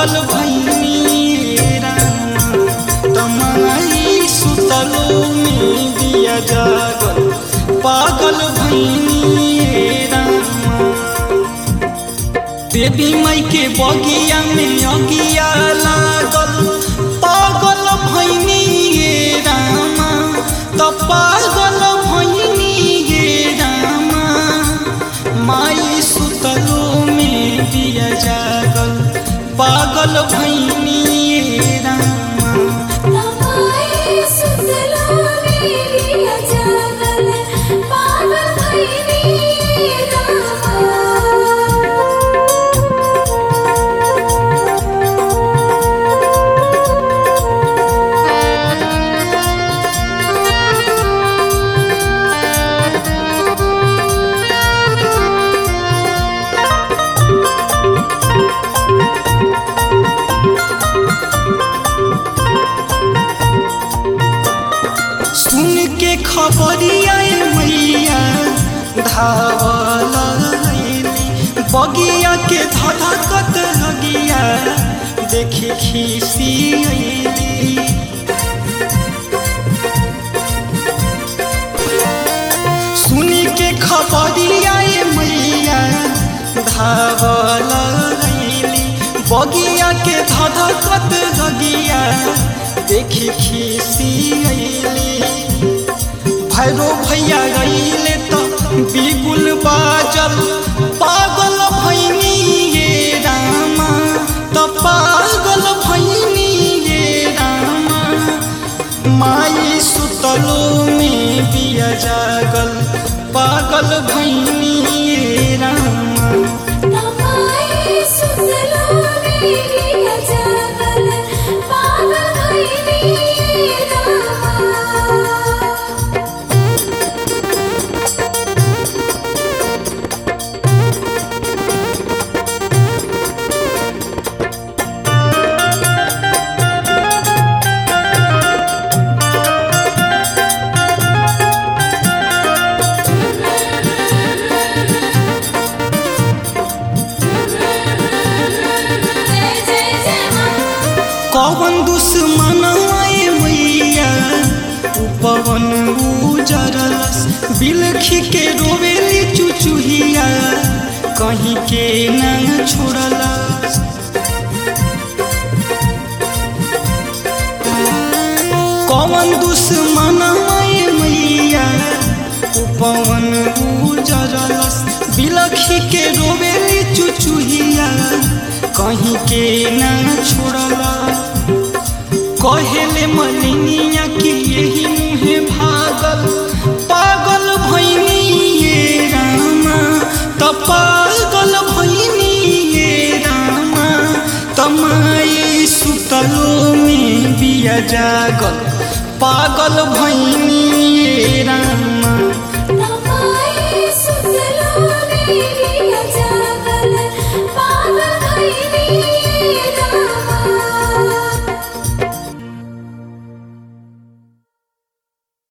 पागल भैनी राम तमाई सुतलो में दिया जागल पागल भैनी राम देवी माई के बगिया में अगिया लागल पागल भैनी ये रामा त पागल भैनी ये रामा माई सुतलो में दिया जागल पागल भैनी ये रामा तमाई सुतलो में दिया जागल पागल भइनी रामा सुन के खबरिया मैया धावल अइली बगिया के धधकत लगिया देखी खीसी अइली सुन के खबरिया मैया धावल अइली बगिया के धधकत लगिया देखी खीसी अइली भैरो भैया गईले तो बिगुल बाजल पागल भैनी ये रामा तो पागल भैनी ये रामा माई सुतलो में बिया जागल पागल भैनी ये रामा तमाई सुतलो में दिया जागल पागल भइनी रामा जय जय जय मां कौन दुश्मन आए मैया उ पवन उजरलस बिलखी के रोवेली चुचुहिया कहीं के न छोड़लस कौन दुश्मन आए मैया उ पवन उजरलस बिलखी के रोवेली चुचुहिया कहीं के न छोड़लस कहेले मलिनिया कि यही मुहे भागल पागल भैनी ये रामा त पागल भैनी ये रामा तमाई सुतलो में बिया जागल पागल भैनी ये रामा